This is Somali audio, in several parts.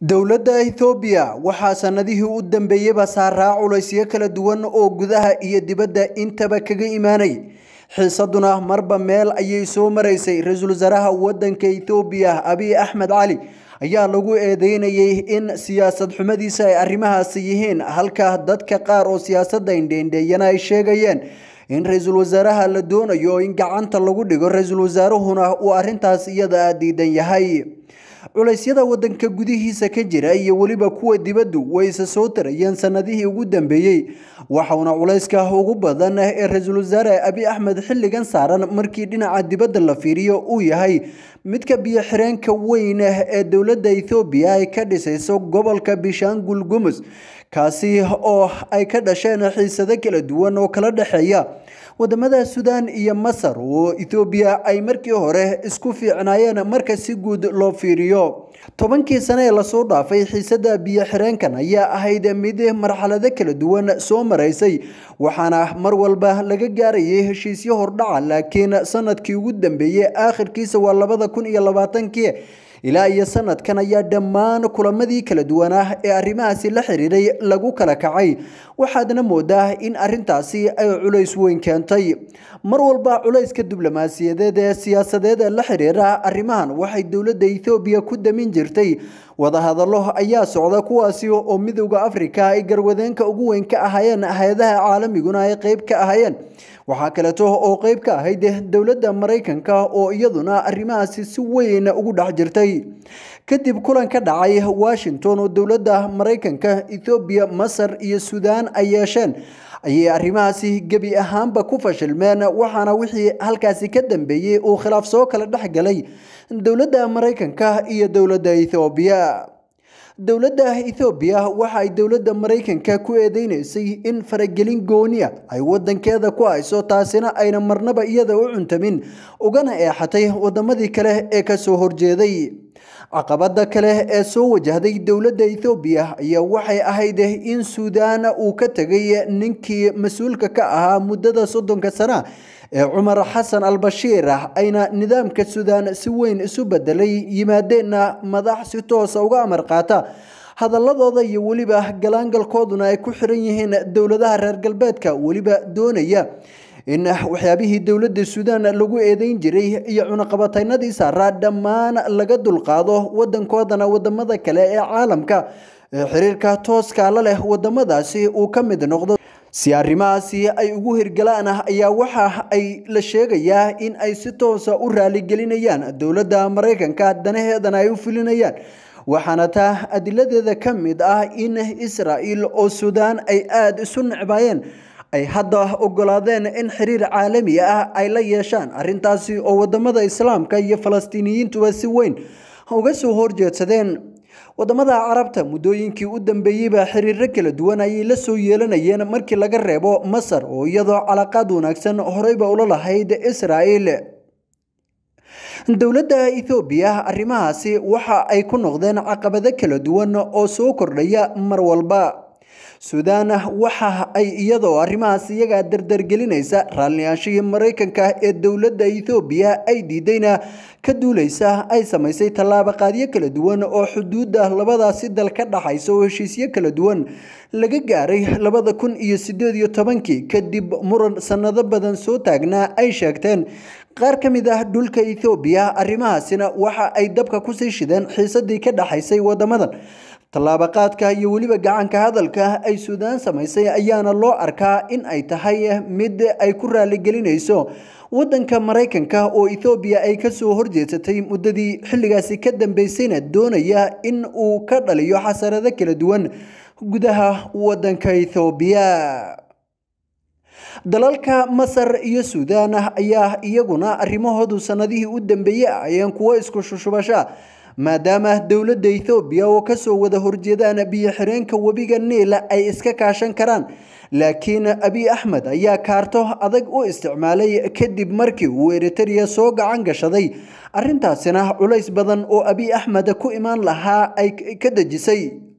dowladda Itoobiya waxaa sanadihii u dambeeyeyba saaraa culaysyo kala duwan oo gudaha iyo dibadda intaba kaga imaanay xiisaduna marba meel ayay soo maraysay ra-iisul wasaaraha waddanka Itoobiya Abiy Ahmed Cali ayaa lagu eedeynayay in siyaasad xumadiisa ay arrimahaasi yihiin halka dadka qaar oo siyaasadda indheendheeyana ay sheegayeen in ra-iisul wasaaraha la doonayo in gacanta lagu dhigo ra-iisul wasaaruhuna uu arrintaas iyada diidan yahay culaysyada waddanka gudihiisa ka jira iyo weliba kuwa dibaddu way isa soo tarayeen sanadihii ugu dambeeyey waxauna culayska ugu badan ee ra-iisul wasaare abiy axmed xilligan saaran markii dhinaca dibadda la fiiriyo uu yahay midka biyo xireenka weyn ee dowladda ethoobiya ay ka dhisayso gobolka bishaangul gumus kaasi oo ay ka dhasheen xiisado kala duwan oo kala dhexeeya wadamada suudaan iyo masar oo ethoobiya ay markii hore isku fiicnaayeen marka si guud loo fiiriyo tobankii sane ee lasoo dhaafay xiisada biyo xireenkan ayaa ahayd mid marxalado kala duwan soo maraysay waxaana mar walba laga gaarayay heshiisyo hordhaca laakiin sanadkii ugu dambeeyey aakhirkiisa waa labada kun iyo labaatankii ilaa iyo sanadkan ayaa dhammaan kulamadii kala duwanaa ee arrimahaasi la xiriiray lagu kala kacay waxaadna moodaa in arrintaasi ay culays weyn keentay mar walba culayska diblomaasiyadeed ee siyaasadeed ee la xiriira arrimahan waxay dowladda ethoobiya ku damin jirtay wadahadallo ayaa socda kuwaasi oo midowda afrika ay garwadeenka ugu weyn ka ahaayeen hay-adaha caalamiguna ay qeyb ka ahaayeen waxaa kaleeto oo qeyb ka ahayd dowladda maraykanka oo iyaduna arrimahaasi si weyn ugu dhex jirtay kadib kulan ka dhacay washington oo dowladda maraykanka ethoobiya masar iyo suudaan ay yeesheen ayay arrimahaasi gebi ahaanba ku fashilmeen waxaana wixii halkaasi ka dambeeyey uu khilaaf soo kala dhex galay dowladda maraykanka iyo dowladda ethoobiya dowladda ethoobiya waxa ay dowladda maraykanka ku eedeynaysay in faragelin gooniya ay wadankeeda ku hayso taasina ayna marnaba iyada u cuntamin ugana eexatay wadamadii kale ee kasoo horjeeday caqabada kale ee soo wajahday dowladda ethoobiya ayaa waxay ahayd in suudaan uu ka tegay ninkii mas-uulka ka ahaa muddada soddonka sana ee cumar xasan al-bashiir ayna nidaamka suudaan si weyn isu bedelay yimaadeenna madax si toosa uga amar qaata hadaladooda iyo weliba galaangalkooduna ay ku xiran yihiin dowladaha reer galbeedka weliba doonaya in waxyaabihii dowladda suudaan lagu eedeyn jiray iyo cunaqabataynadii saaraa dhammaan laga dulqaado wadankoodana wadamada kale ee caalamka ee xiriirka tooska la leh wadamadaasi uu ka mid noqdo si arrimahaasi ay ugu hirgalaan ayaa waxa ay la sheegayaa in ay si toosa u raaligelinayaan dowladda maraykanka danaheedana ay u fulinayaan waxaana taa adiladeeda ka mid ah in israa'il oo suudaan ay aada isu necbaayeen ay hadda ogolaadeen in xiriir caalami ah ay la yeeshaan arrintaasi oo wadamada islaamka iyo falastiiniyiintuba si weyn uga soo horjeedsadeen wadamada carabta muddooyinkii u dambeeyeyba xiriiro kala duwan ayay la soo yeelanayeen markii laga reebo masar oo iyadoo calaqaad wanaagsan horeyba ula lahayd israa'il dowladda ethoobiya arrimahaasi waxa ay ku noqdeen caqabado kala duwan oo soo kordhaya mar walba suudaan waxa ay iyadoo arrimahaas iyagaa dardargelinaysa raalliyaanshihii maraykanka ee dowladda ethoobiya ay diidayna ka duuleysa ay samaysay tallaabaqaadyo kala duwan oo xuduudda labadaasi dal ka dhaxaysa oo heshiisyo kala duwan laga gaaray labada kun iyo sideed iyo tobankii kadib muran sanado badan soo taagnaa ay sheegteen qaar ka mid ah dhulka ethoobiya arrimahaasina waxa ay dabka kusii shideen xiisadii ka dhaxaysay wadamadan tallaabaqaadka iyo weliba gacanka hadalka ay suudaan samaysay ayaana loo arkaa in ay tahay mid ay ku raaligelinayso wadanka maraykanka oo ethoobiya ay kasoo horjeedsatay muddadii xilligaasi ka dambeysayna doonaya in uu ka dhaliyo xasarado kala duwan gudaha wadanka ethoobiya dalalka masar iyo suudaan ayaa iyaguna arrimahoodu sanadihii u dambeeyey ayeen kuwo isku shushubasha maadaama dowladda ethoobiya oo kasoo wada horjeedaan biyo xireenka webiga niil ay iska kaashan karaan laakiin abiy axmed ayaa kaarto adag u isticmaalay kadib markii uu eritereya soo gacan gashaday arrintaasina culays badan oo abiy axmed ku imaan lahaa ay ka dejisay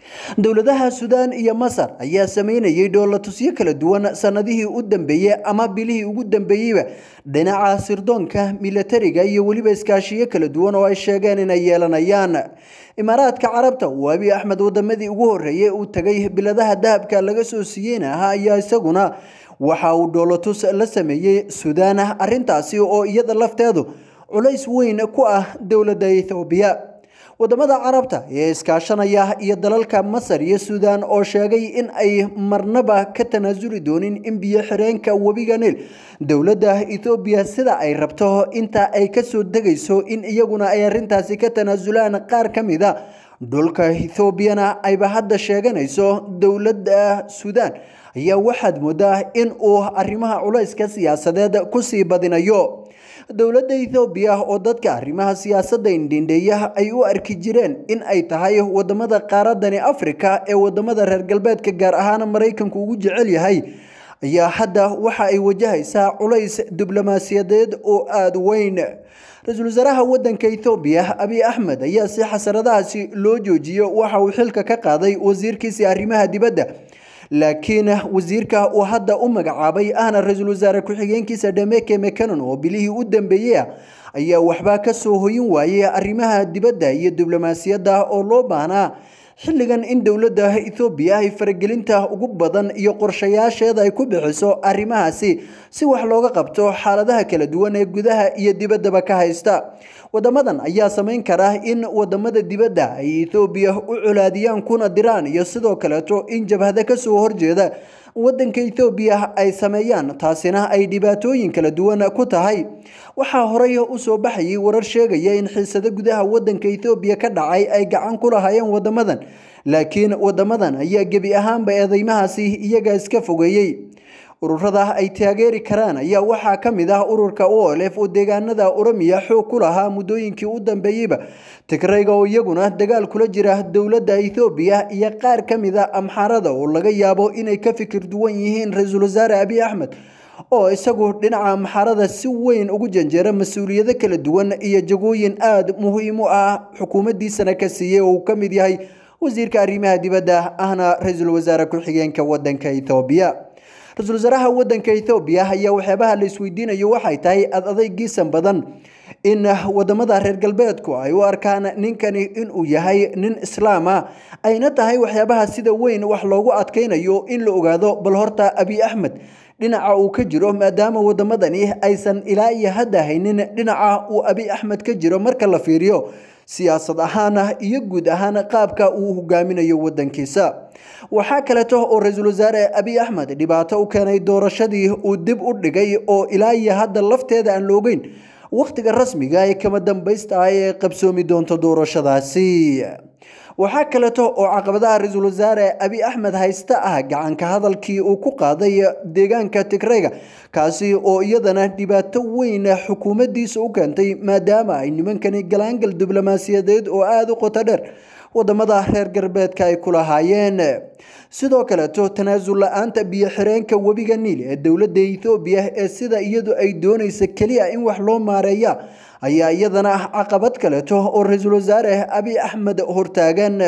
dowladaha suudaan iyo masar ayaa sameynayay dhoolatusyo kala duwan sanadihii u dambeeyey ama bilihii ugu dambeeyeyba dhinaca sirdoonka milatariga iyo weliba iskaashiyo kala duwan oo ay sheegeen inay yeelanayaan imaaraadka carabta uu abiy axmed wadamadii ugu horreeyey uu tagay biladaha dahabka laga soo siiyeyna ahaa ayaa isaguna waxa uu dhoolatus la sameeyey suudaan arrintaasi oo iyada lafteedu culays weyn ku ah dowladda ethoobiya wadamada carabta ee iskaashanaya iyo dalalka masar iyo suudaan oo sheegay in ay marnaba ka tanaasuli doonin in biyo xireenka webiga niil dowladda ethoobiya sida ay rabto inta ay kasoo degayso in iyaguna ay arrintaasi ka tanaasulaan qaar ka mid a dhulka ethoobiyana ayba hadda sheeganayso dowladda suudaan ayaa waxaad moodaa in uu arrimaha culayska siyaasadeed kusii badinayo dowladda ethoobiya oo dadka arrimaha siyaasadda indhindheeya ay u arki jireen in ay tahay wadamada qaaradani afrika ee wadamada reer galbeedka gaar ahaan maraykanku ugu jecel yahay ayaa hadda waxa ay wajahaysaa culays diblomaasiyadeed oo aada weyn ra-iisul wasaaraha wadanka ethoobiya abiy axmed ayaa si xasaradahaasi loo joojiyo waxa uu xilka ka qaaday wasiirkiisii arrimaha dibadda laakiin wasiirka uu hadda u magacaabay ahna ra-iisul wasaare ku-xigeenkiisa dhameke mekanon oo bilihii u dambeeyey ah ayaa waxba ka soo hoyin waayey arrimaha dibadda iyo diblomaasiyadda oo loo baahnaa xilligan in dowladda ethoobiya ay faragelinta ugu badan iyo qorshayaasheeda ay ku bixiso arrimahaasi si wax looga qabto xaaladaha kala duwan ee gudaha iyo dibaddaba ka haysta wadamadan ayaa samayn kara in wadamada dibadda ay ethoobiya u colaadiyaan kuna diraan iyo sidoo kaleeto in jabhada kasoo horjeeda wadanka ethoobiya ay sameeyaan taasina ay dhibaatooyin kala duwan ku tahay waxaa horey usoo baxayay warar sheegaya in xiisado gudaha wadanka ethoobiya ka dhacay ay gacan ku lahaayeen wadamadan laakiin wadamadan ayaa gebi ahaanba eedeymahaasi iyaga iska fogeeyey ururada ay taageeri karaan ayaa waxaa ka mid ah ururka olf oo deegaanada oromiya xoog ku lahaa muddooyinkii u dambeeyeyba tigrayga oo iyaguna dagaal kula jira dowladda ethoobiya iyo qaar ka mid a amxaarada oo laga yaabo inay ka fikir duwan yihiin ra-iisul wasaare abiy axmed oo isagu dhinaca amxaarada si weyn ugu janjeera mas-uuliyado kala duwan iyo jagooyin aada muhiim u ah xukuumaddiisana ka siiyey oo uu ka mid yahay wasiirka arrimaha dibadda ahna ra-iisul wasaare ku-xigeenka wadanka ethoobiya ra-iisul wasaaraha wadanka ethoobiya ayaa waxyaabaha la isweydiinayo waxay tahay ad adaygiisan badan in wadamada reer galbeedku ay u arkaan ninkani inuu yahay nin islaam ah ayna tahay waxyaabaha sida weyn wax loogu adkaynayo in la ogaado bal horta abiy axmed dhinaca uu ka jiro maadaama wadamadani aysan ilaa iyo hadda haynin dhinaca uu abiy axmed ka jiro marka la fiiriyo siyaasad ahaan iyo guud ahaan qaabka uu hogaaminayo wadankiisa waxaa kaleeto oo ra-iisul wasaare abiy axmed dhibaato u keenay doorashadii uu dib u dhigay oo ilaa iyo hadda lafteeda aan la ogeyn wakhtiga rasmiga ee kama dambaysta ah ee qabsoomi doonto doorashadaasi waxaa kaleeto oo caqabadaha ra-iisul wasaare abiy axmed haysta ah gacanka hadalkii uu ku qaaday deegaanka tigrayga kaasi oo iyadana dhibaato weyn xukuumaddiisa u keentay maadaama ay nimankani galaangal diblomaasiyadeed oo aada u qoto dheer wadamada reer galbeedka ay ku lahaayeen sidoo kaleeto tanaasul la-aanta biyo xireenka webiga niil ee dowladda ethoobiya ee sida iyadu ay doonaysa keliya in wax loo maareeya ayaa iyadana ah caqabad kaleeto oo ra-iisul wasaare abiy axmed hortaagan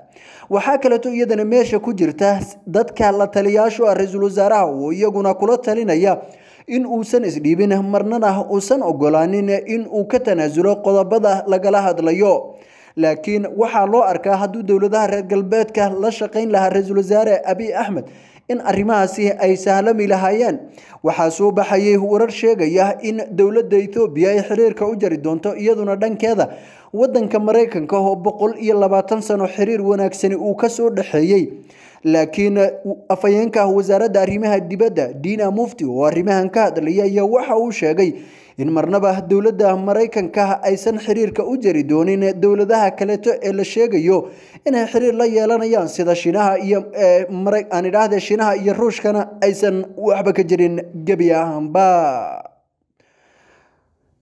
waxaa kaleeto iyadana meesha ku jirta dadka la taliyaashu ah ra-iisul wasaaraha oo iyaguna kula talinaya in uusan isdhiibin marnana uusan ogolaanin in uu ka tanaasulo qodobada lagala hadlayo laakiin waxaa loo arkaa hadduu dowladaha reer galbeedka la shaqayn lahaa ra-iisul wasaare abiy axmed in arrimahaasi ay sahlami lahaayeen waxaa soo baxayay warar sheegaya in dowladda ethoobiya ay xiriirka u jari doonto iyaduna dhankeeda wadanka maraykanka oo boqol iyo labaatan sano xiriir wanaagsani uu kasoo dhexeeyey laakiin afhayeenka wasaaradda arrimaha dibadda dina mufti oo arrimahan ka hadlaya ayaa waxa uu sheegay in marnaba dowladda maraykanka aysan xiriirka u jari doonin dowladaha kaleeto ee la sheegayo inay xiriir la yeelanayaan sida shinaha iyo aan idhaahde shinaha iyo ruushkana aysan waxba ka jirin gebi ahaanba